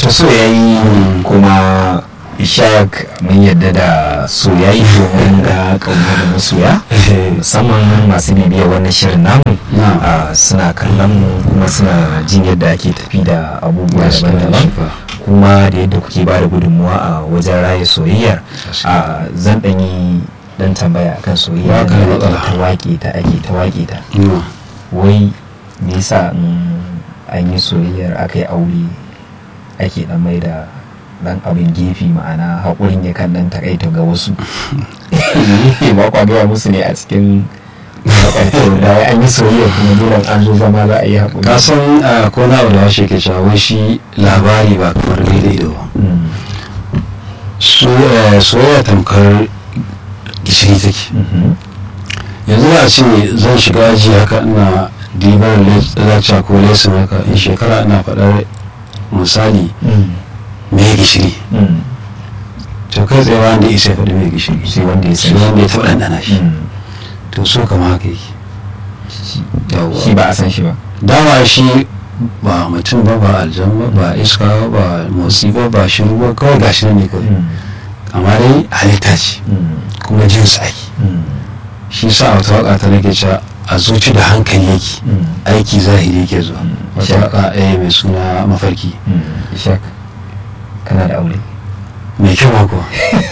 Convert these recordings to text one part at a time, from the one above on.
to so yayi kuma ishaq mun yadda da soyayi domin ga kauna da masoya musamman masu bibiya wannan shirin namu Na'am. ah, suna kallon mu kuma suna jin yadda ake tafi da abubuwa daban-daban kuma da yadda kuke ba da gudunmuwa a wajen raya soyayyar a zan ɗanyi dan tambaya akan soyayya Ba ka da da ake matsala. ta waƙe ta ake ta waƙe ta Mm. wai me yasa in an yi soyayyar aka yi aure ake dan mai da dan abin gefe ma'ana haƙurin ya kan dan takaita ga wasu ba kwa gaya musu ne a cikin maƙarfi da an yi soyayya kuma dole an zo zama za a yi haƙuri ka san a ko na abu da washe ke cewa wai shi labari ba kamar gani da ido ba Mm, Su- eh, soyayya tamkar gishiri take mhm, yanzu da a ce zan shiga aji haka ina dibar lecture ko lesson haka in shekara ina faɗar misali mm, me gishiri mm. to kai tsaye wanda ya isa ya faɗi me gishiri sai wanda ya sai san wanda ya taɓa ɗanɗana shi Mm, to so kama haka yake yawwa shi ba a san shi ba dama shi ba mutum ba ba aljan ba ba iska ba ba motsi ba ba shiru ba kawai gashi nan ne kawai Mm, amma dai halitta ce mm, kuma jin sa ake mm, shi sa a wata waka ta nake cewa a zuci da hankali yake mm, aiki zahiri yake zuwa Mm. wata waka eh mai suna mafarki mm. ishaq kana da aure mai kyau ma kuwa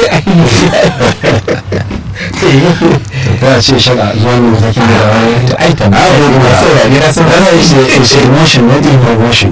to kai a ce shaka zuwa ne matakin da da wani ai Ah, ko kuma saurari na san Wannan is a- is a emotion not information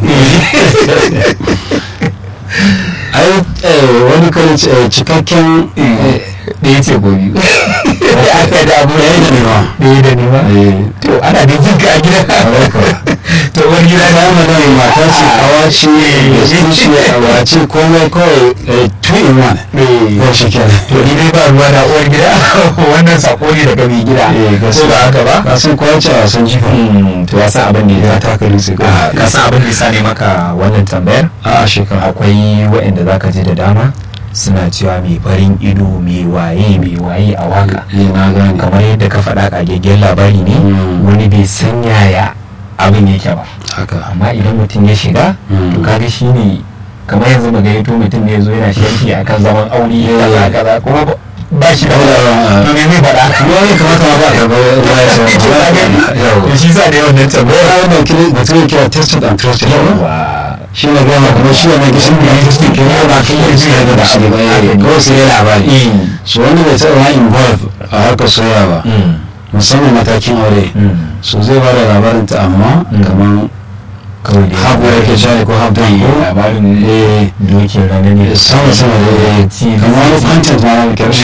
ai eh, wani kan ce, cikakken eh, ɗaya ce gobe aka da abu ɗaya da nema ɗaya da nema eh, to ana da jin ka a gida kawai kawai. to wani gida ta na magana mata ce kawa ce gaske ce awa ce komai kawai eh, two in one ko shi kenan to ni dai ba ruwa da uwar gida wannan sako ne daga mai gida Eh, ko gaskiya. ba haka ba ka san kowa ce a wasan jifa Hmm, to ya san abin da ya ya taka rinse ko Ah, ka san abin da ya sa ne maka wannan tambayar a shekara akwai waɗanda za ka ji da dama suna cewa mai farin ido mai waye mai waye a waka eh na gane kamar yadda ka faɗa ƙagaggen labari ne Mm. wani bai san yaya abin yake ba haka amma idan mutum ya shiga Mm. to kaga shi ne kamar yanzu mu gayyato mutum ne ya zo yana sharhi akan zaman aure kaza kaza kuma ba- ba shi da Ah. to me zai faɗa kuma ya kamata ma ba ka ba ba ya san To ka gani? yawa to shi sa ne wannan tambayar ya wannan kira mutum ya kira tested and trusted yawa shi ne gama kuma shi wannan gishin da ya tested ke yi ba kan yi zai da shi ba eh, kawai sai ya labari Mm. so wanda bai taɓa ma involve a harkar soya ba Mm. musamman matakin aure Mm. so zai ba da labarin ta amma Mm. kamar kawai da habu yake shari ko habu don ko labarin eh dokin rana ne sama sama da eh kamar wani content ma na kyau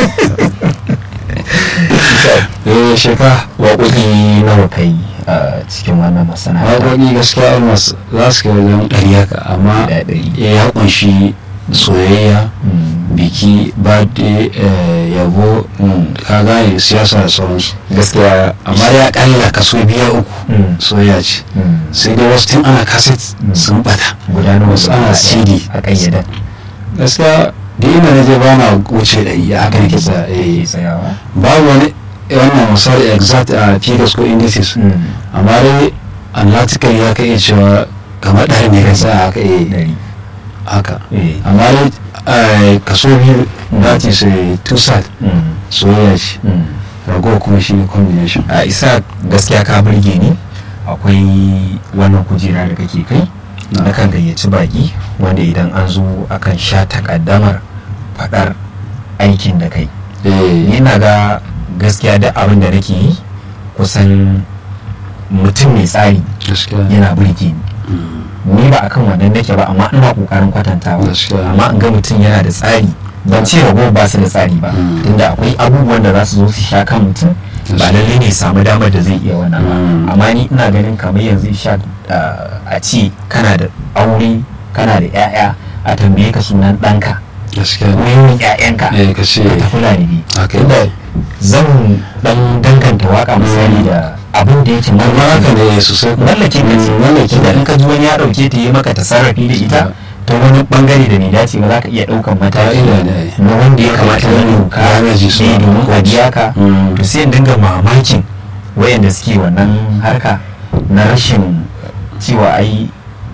eh sheka waƙoƙi nawa kai a cikin wannan masana'anta waƙoƙi gaskiya almost za su kai wajen ɗari haka amma Da ɗari. eh, ya kunshi soyayya Mm. biki birthday eh, yabo Mm. ka gane siyasa da sauransu gaskiya amma ya kalla kaso biya uku Mm. soyayya ce Mm. sai dai wasu tun ana kaset Mm. sun bata gudanar wasu ana cd a ƙayyada gaskiya da inda na je ba na wuce ɗari a haka nake tsaya ke eh, tsayawa babu wani wannan misali exact a figures ko indices Mm. amma dai analytical ya ka iya cewa kamar ɗari ne ka tsaya haka eh, Ɗari. haka Eh. amma dai eh, kaso biyu Mm. that is a two side Mm. soyayya ce Mm. rago kuma shi ne combination a isa gaskiya ka burge ni akwai wannan kujera da kake kai Na. na kan gayyaci baki wanda idan an zo akan sha takaddamar faɗar aikin da kai ni eh na ga gaskiya duk abin da nake yi kusan mutum mai tsari gaskiya yana burge ni Mm. ni ba akan wannan nake ba amma ina kokarin kwatantawa Gaskiya. amma in ga mutum yana da tsari ban ce rago ba su da tsari ba Mm. tunda akwai abubuwan da za su zo su sha kan mutum ba Gaskiya. lallai ne samu damar da zai iya wannan ba Mm. amma ni ina ganin kamar yanzu sha a ce kana da aure kana da 'ya'ya a tambaye ka sunan ɗanka gaskiya ko yawan 'ya'yanka eh ka ce ta kula da ni haka tunda zan dan danganta waka misali da abin da yake amma haka mallaki ne sosai ko mallakin ka ce Mm, mallaki da ne in ka ji wani ya dauke ta yi maka tasarrafi da ita ta wani bangare da bai dace ba za ka iya daukan mataki Ka'ida ne. na wanda ya kamata ya doka Damage su ne domin a biya ka Mm. to sai in dinga mamakin wayanda suke wannan harka na rashin cewa ai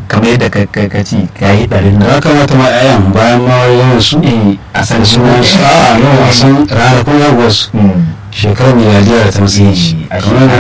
kamar yadda ka ka ka ci ka yi ɗarin ya nan kamata ma 'ya'yan bayan ma yawan su eh a san da sunan su a no a san ranakun haihuwarsu Mm. shekarar miliyar da ta matsayin shi Eh, a kamar